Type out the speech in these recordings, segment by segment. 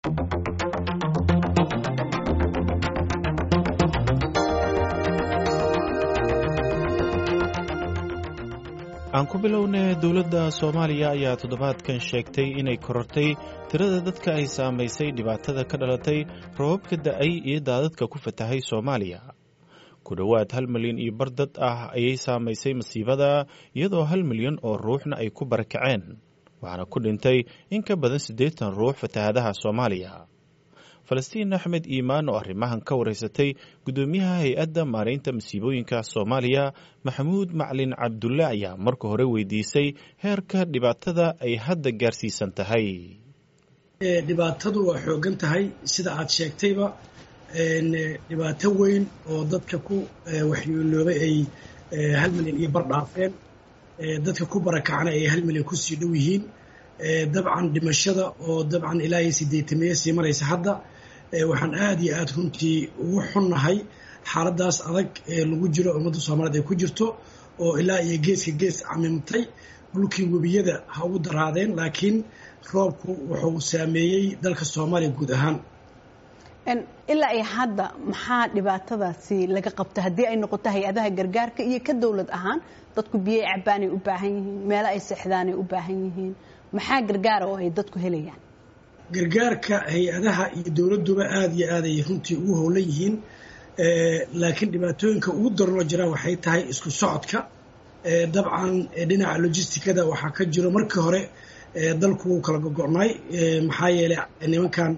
aan ku bilownay dowladda soomaaliya ayaa toddobaadkan sheegtay inay korortay tirada dadka ay saamaysay dhibaatada ka dhalatay rababka da'ay iyo daadadka ku fatahay soomaaliya ku dhowaad hal milyan iyo bar dad ah ayay saamaysay masiibada iyadoo hal milyan oo ruuxna ay ku barakaceen waxaana ku dhintay in ka badan siddeetan ruux fatahaadaha soomaaliya falastiin axmed iimaan oo arrimahan ka wareysatay guddoomiyaha hay-adda maaraynta masiibooyinka soomaaliya maxamuud maclin cabdulle ayaa marka hore weydiisay heerka dhibaatada ay hadda gaarsiisan tahay dhibaatadu waa xoogan tahay sida aad sheegtayba dhibaato weyn oo dadka ku waxyeeloobay ay hal milyan iyo bar dhaafeen dadka ku barakacna ay hal milyan kusii dhow yihiin dabcan dhimashada oo dabcan ilaa iyo sideetamiye sii maraysa hadda waxaan aad iyo aad runtii ugu xunnahay xaaladaas adag ee lagu jiro ummadda soomaaliyeed ay ku jirto oo ilaa iyo geeska gees camimtay dhulkii webiyada ha ugu daraadeen laakiin roobku wuxuu saameeyey dalka soomaaliya guud ahaan ilaa iyo hadda maxaa dhibaatadaasi laga qabta haddii ay noqoto hay-adaha gargaarka iyo ka dowlad ahaan dadku biyo cabaanay u baahan yihiin meelo ay seexdaanay u baahan yihiin maxaa gargaara oo ay dadku helayaan gargaarka hay-adaha iyo dowladduba aada iyo aad ay runtii ugu howlan yihiin laakiin dhibaatooyinka ugu daranoo jira waxay tahay isku socodka dabcan dhinaca logisticada waxaa ka jiro markii hore dalku wuu kala gogo'nay maxaa yeelay nimankan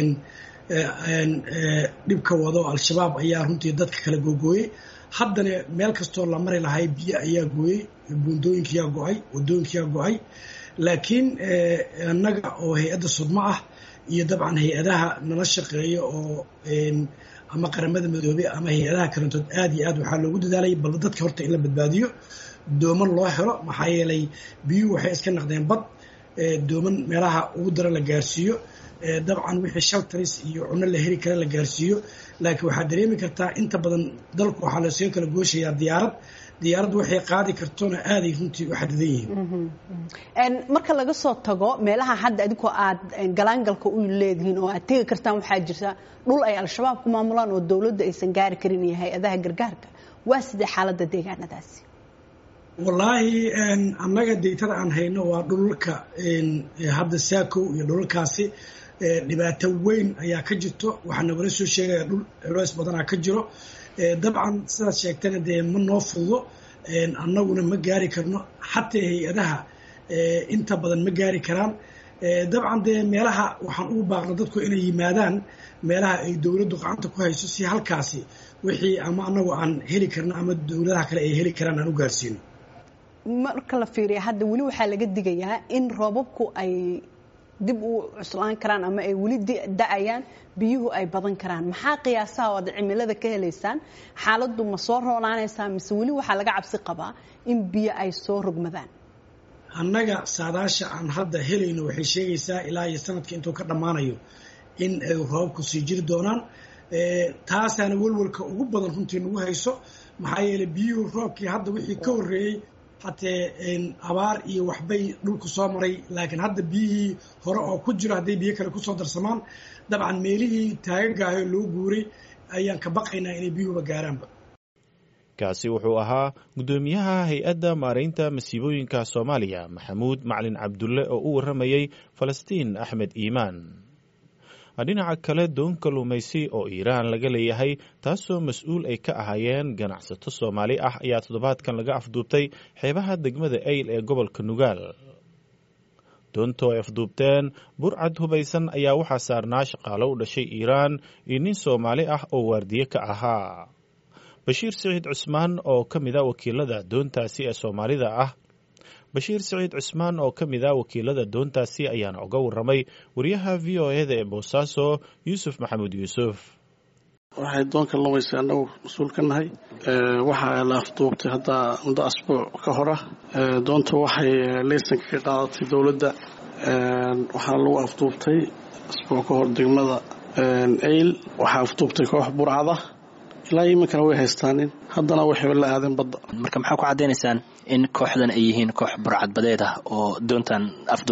dhibka wado al-shabaab ayaa runtii dadka kala googooyey haddana meel kastoo la mari lahay biyo ayaa gooyey buundooyinkiyaa go-ay wadooyinkiyaa go-ay laakiin annaga oo hay-adda sudmo ah iyo dabcan hay-adaha nala shaqeeya oo ama qaramada midoobey ama hay-adaha karantood aad iyo aad waxaa loogu dadaalay bal dadka horta in la badbaadiyo dooman loo helo maxaa yeelay biyuhu waxay iska naqdeen bad dooman meelaha ugu dara la gaarsiiyo dabcan wixii shaltaris iyo cunno la heli kara la gaarsiiyo laakiin waxaad dareemi kartaa inta badan dalku waxaa lasoo kala gooshayaa diyaarad diyaaraddu waxay qaadi kartona aaday runtii u xadidan yihiin marka laga soo tago meelaha hadda adinkoo aad galaangalka u leedihiin oo aad tegi kartaan waxaa jirta dhul ay al-shabaab ku maamulaan oo dowladda aysan gaari karin iyo hay-adaha gargaarka waa sidee xaaladda deegaanadaasi wallaahi annaga deytada aan hayno waa dhulalka hadda saakow iyo dhulalkaasi dhibaato weyn ayaa ka jirto waxaa nagala soo sheegaya dhul culeys badanaa ka jiro dabcan sidaad sheegtana dee ma noo fududo annaguna ma gaari karno xataa hay-adaha inta badan ma gaari karaan dabcan dee meelaha waxaan ugu baaqna dadku inay yimaadaan meelaha ay dowladdu gacanta ku hayso si halkaasi wixii ama annagu aan heli karno ama dowladaha kale ay heli karaan aan u gaarsiino marka la fiiriya hadda weli waxaa laga digayaa in roobabku ay dib u cuslaan karaan ama ay weli da-ayaan biyuhu ay badan karaan maxaa qiyaasaha oo aad cimilada ka helaysaan xaaladdu ma soo roonaanaysaa mise weli waxaa laga cabsi qabaa in biyo ay soo rogmadaan annaga saadaasha aan hadda helayno waxay sheegaysaa ilaa iyo sanadka intuu ka dhammaanayo in ay roobabku sii jiri doonaan taasaana welwalka ugu badan runtii nagu hayso maxaa yeeley biyuhu roobkii hadda wixii ka horreeyey hatee abaar iyo waxbay dhulku soo maray laakiin hadda biyihii hore oo ku jiro hadday biyo kale kusoo darsamaan dabcan meelihii taagagaayo loo guuray ayaan ka baqaynaa inay biyuhuba gaaraanba kaasi wuxuu ahaa guddoomiyaha hay-adda maaraynta masiibooyinka soomaaliya maxamuud maclin cabdulle oo u warramayey falastiin axmed iimaan dhinaca kale doon kalluumaysi oo iiraan laga leeyahay taasoo mas-uul ay ka ahaayeen ganacsato soomaali ah ayaa toddobaadkan laga afduubtay xeebaha degmada eyl ee gobolka nugaal doontoo ay afduubteen burcad hubaysan ayaa waxaa saarnaa shaqaalo u dhashay iiraan iyo nin soomaali ah oo waardiye ka ahaa bashiir siciid cusmaan oo ka mid a wakiilada doontaasi ee soomaalida ah bashiir siciid cusmaan oo ka mid a wakiilada doontaasi ayaana uga warramay wariyaha v o eda ee boosaaso yuusuf maxamuud yuusuf waxay doonka lumaysay annagu mas-uul ka nahay waxaa la afduubtay hadda muddo asbuuc ka hora doonta waxay leysanka ka qaadatay dowladda waxaana lagu afduubtay asbuuc ka hor degmada eyl waxaa afduubtay koox burcada ilaa iminkana way haystaanin haddana waxayba la aadeen badda marka maxaa ku caddaynaysaan in kooxdan ay yihiin koox burcadbadeed ah oo doontan afduubatay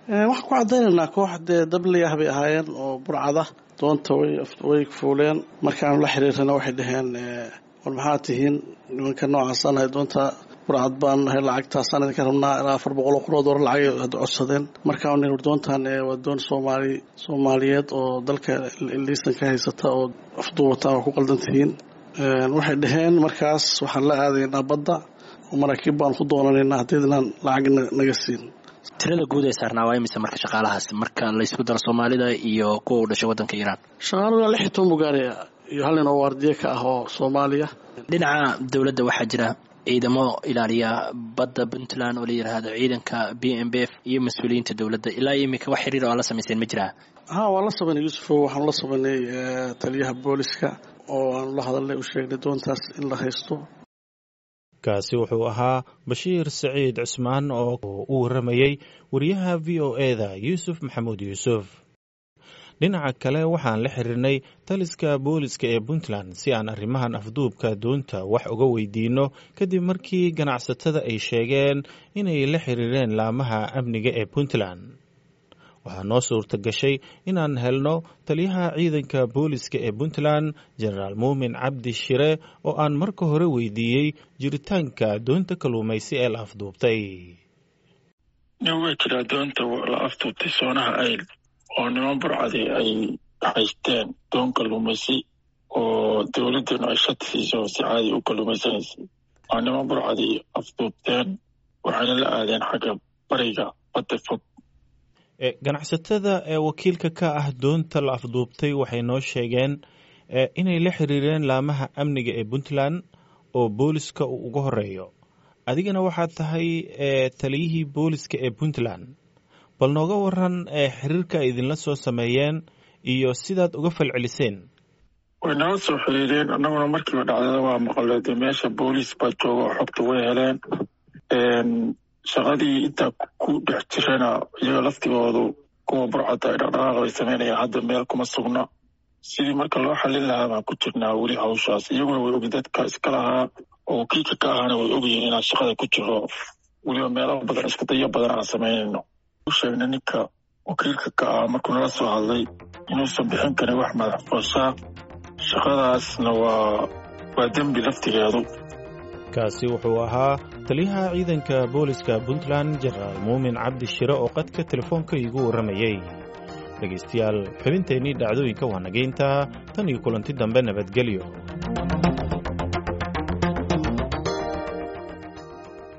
waxaan ku cadaynaynaa koox dee dabliyah bay ahaayeen oo burcada doonta way fuuleen markaanu la xiriirana waxay dhaheen war maxaa tihiin nimanka noocaasaan ahay doonta burcad baan nahay lacagtaasaan idinka rabnaa ilaa afar boqol oo qorood hore lacag had codsadeen markaa nin doontan waa doon soomaali soomaaliyeed oo dalka liisanka haysata oo afduubata waa ku qaldan tihiin waxay dhaheen markaas waxaan la aadaynaa badda oo maraakiib baan ku doonanaynaa haddaydnaan lacag naga siin tirada guud ee saarnaa waa imise marka shaqaalahaas marka laysku daro soomaalida iyo kuwa u dhashay waddanka iiraan shaqaaluhu ilaa lix iyo toban bugaari iyo hal nin oo waardiye ka ah oo soomaaliya dhinaca dowladda waxaa jira ciidamo ilaaliya badda puntland oo la yidhaahdo ciidanka b m b f iyo mas-uuliyiinta dowladda ilaa iminka wax xiriir oo aad la samayseen ma jiraa ha waan la samaynay yuusufow waxaanu la samaynay taliyaha booliska oo aanu la hadalnay u sheegnay doontaas in la haysto kaasi wuxuu ahaa bashiir saciid cusmaan oo u warramayey wariyaha v o eda yuusuf maxamuud yuusuf dhinaca kale waxaan la xiriirnay taliska booliska ee puntland si aan arrimahan afduubka doonta wax uga weydiinno kadib markii ganacsatada ay sheegeen inay la xiriireen laamaha amniga ee puntland waxaa noo suurta gashay inaan helno taliyaha ciidanka booliska ee puntland jenaraal muumin cabdi shire oo aan marka hore weydiiyey jiritaanka doonta kalluumaysi ee la afduubtay way jiraa doonta la afduubtay soonaha ayl oo niman burcadi ay haysteen doon kalluumaysi oo dowladdanu ay shati siiso si caadi u kalluumaysanaysay waa niman burcadi afduubteen waxayna la aadeen xagga bariga badda fog ganacsatada ee wakiilka ka ah doonta la afduubtay waxay noo sheegeen inay la xiriireen laamaha amniga ee puntland oo booliska uu uga horeeyo adigana waxaad tahay taliyihii booliska ee puntland bal nooga waran xiriirka ay idinla soo sameeyeen iyo sidaad uga falceliseen way nala soo xiriireen annaguna markiiba dhacdada waa maqalay dee meesha booliis baa jooga oo xogta way heleen shaqadii intaa ku dhex jirana iyaga laftigoodu kuwa burcadda ay dhaqdhaqaaq bay samaynayaan hadda meel kuma sugna sidii marka loo xallin lahaa baan ku jirnaa weli hawshaas iyaguna way ogi dadka iska lahaa oo wakiilka ka ahaana way ogyihiin inaan shaqada ku jiro weliba meelo badan isku dayo badan aan samaynayno u sheegna ninka wakiilka ka ah markuu nala soo hadlay inuusan bixin karin wax madax fooshaa shaqadaasna waa waa dembi laftigeedu kaasi wuxuu ahaa taliyaha ciidanka booliska puntland jenaraal muumin cabdi shire oo qadka telefoonka iigu warramayey dhegaystayaal xubinteennii dhacdooyinka waa nageynta tan iyo kulanti dambe nabadgelyo